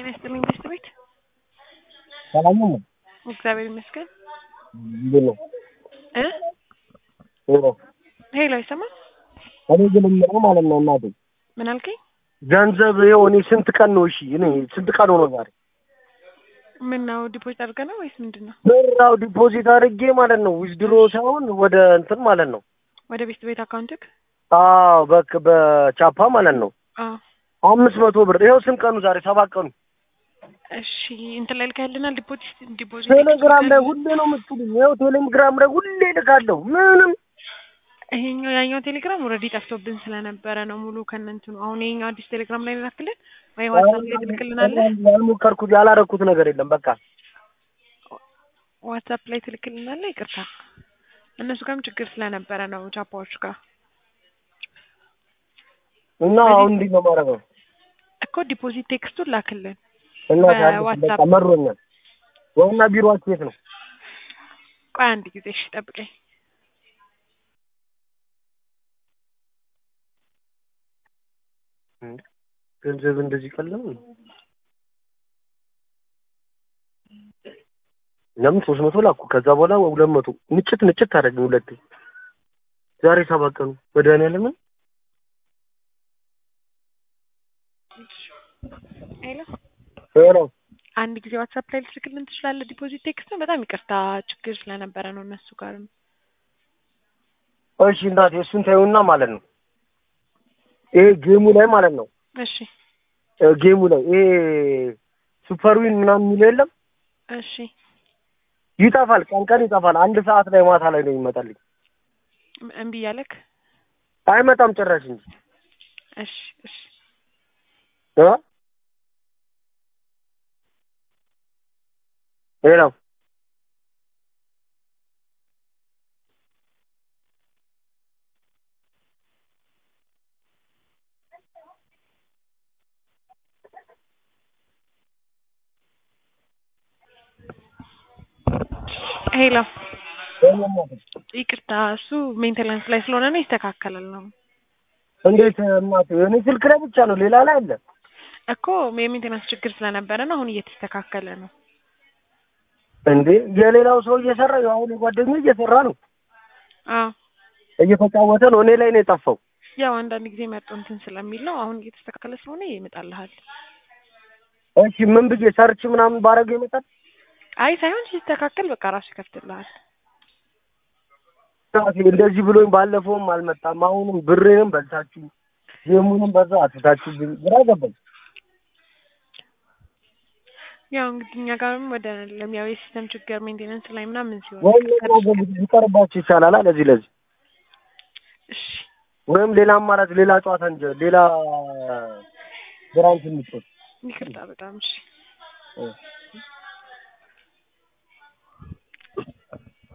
ይስጥልኝ ቤስት ቤት ሰላም ነው? እግዚአብሔር ይመስገን እንዴት ነው? እ ሄሎ ሄሎ ይሰማል እኔ ግን የምለው ማለት ነው እናቴ ምን አልከኝ ገንዘብ ይኸው እኔ ስንት ቀን ነው እሺ እኔ ስንት ቀን ሆኖ ዛሬ ምን ነው ዲፖዚት አድርገህ ነው ወይስ ምንድን ነው ብራው ዲፖዚት አድርጌ ማለት ነው ዊዝድሮ ሳይሆን ወደ እንትን ማለት ነው ወደ ቤስት ቤት አካውንትክ አዎ በክ በቻፓ ማለት ነው አዎ አምስት መቶ ብር ይኸው ስንት ቀኑ ዛሬ ሰባት ቀኑ እሺ እንትን ላይ ልካልናል ዲፖዚት ዲፖዚት ቴሌግራም ላይ ሁሌ ነው የምትሉኝ ይኸው ቴሌግራም ላይ ሁሌ ልካለሁ ምንም ይሄኛው ያኛው ቴሌግራም ኦልሬዲ ጠፍቶብን ስለነበረ ነው ሙሉ ከእነንትኑ አሁን ይሄኛው አዲስ ቴሌግራም ላይ ላክልን ወይ ዋትሳፕ ላይ ትልክልናለህ ያልሞከርኩት ያላረኩት ነገር የለም በቃ ዋትሳፕ ላይ ትልክልናለህ ይቅርታ እነሱ ጋርም ችግር ስለነበረ ነው ቻፓዎች ጋር እና አሁን እንዴት ነው የማደርገው እኮ ዲፖዚት ቴክስቱን ላክልን እና በዋትሳፕ በቃ መሮኛል ዋና ቢሮአችሁ የት ነው ቆይ አንድ ጊዜ እሺ ጠብቀኝ ገንዘብ እንደዚህ ቀላል ነው ለምን ሶስት መቶ ላኩ ከዛ በኋላ ሁለት መቶ ንጭት ንጭት ታደረግኝ ሁለቴ ዛሬ ሰባት ቀኑ መድኃኒዓለምን ሄሎ ሄሎ አንድ ጊዜ ዋትሳፕ ላይ ልትልክልን ትችላለህ ዲፖዚት ቴክስት ነው በጣም ይቅርታ ችግር ስለነበረ ነው እነሱ ጋርም እሺ እናቴ እሱን ታዩና ማለት ነው ይሄ ጌሙ ላይ ማለት ነው እሺ እ ጌሙ ላይ ይሄ ሱፐር ዊን ምናምን የሚለው የለም እሺ ይጠፋል ቀን ቀን ይጠፋል አንድ ሰዓት ላይ ማታ ላይ ነው ይመጣልኝ እም- እምቢ እያለክ አይመጣም ጭራሽ እንጂ እሺ እሺ እ ሄሎ ሄሎ ሄሎ እናቴ ይቅርታ እሱ ሜንቴናንስ ላይ ስለሆነ ነው ይስተካከላል ነው እንዴት እናቴ እኔ ስልክ ላይ ብቻ ነው ሌላ ላይ አለ እኮ የሜንቴናንስ ችግር ስለነበረ ነው አሁን እየተስተካከለ ነው እንዴ የሌላው ሰው እየሰራ ያው አሁን የጓደኛዬ እየሰራ ነው አዎ እየተጫወተ ነው እኔ ላይ ነው የጠፋው ያው አንዳንድ ጊዜ መርጦ እንትን ስለሚል ነው አሁን እየተስተካከለ ስለሆነ ይመጣልሃል እሺ ምን ብዬ ሰርች ምናምን ባረገው ይመጣል አይ ሳይሆን ሲስተካከል በቃ ራሱ ይከፍትልሃል እናቴ እንደዚህ ብሎኝ ባለፈውም አልመጣም አሁንም ብሬንም በልታችሁ ጌሙንም በዛ አትታችሁብኝ ግራ ገባኝ ያው እንግዲህ እኛ ጋርም ወደ ለሚያው የሲስተም ችግር ሜንቴናንስ ላይ ምናምን ሲሆን ወይም ይቀጥላል። ሌላ ቢቀርባችሁ ይቻላል አ ለዚህ ለዚህ እሺ ወይም ሌላ አማራጭ ሌላ ጨዋታ እንጂ ሌላ ብራንች እንጫወት ይቅርታ በጣም እሺ እ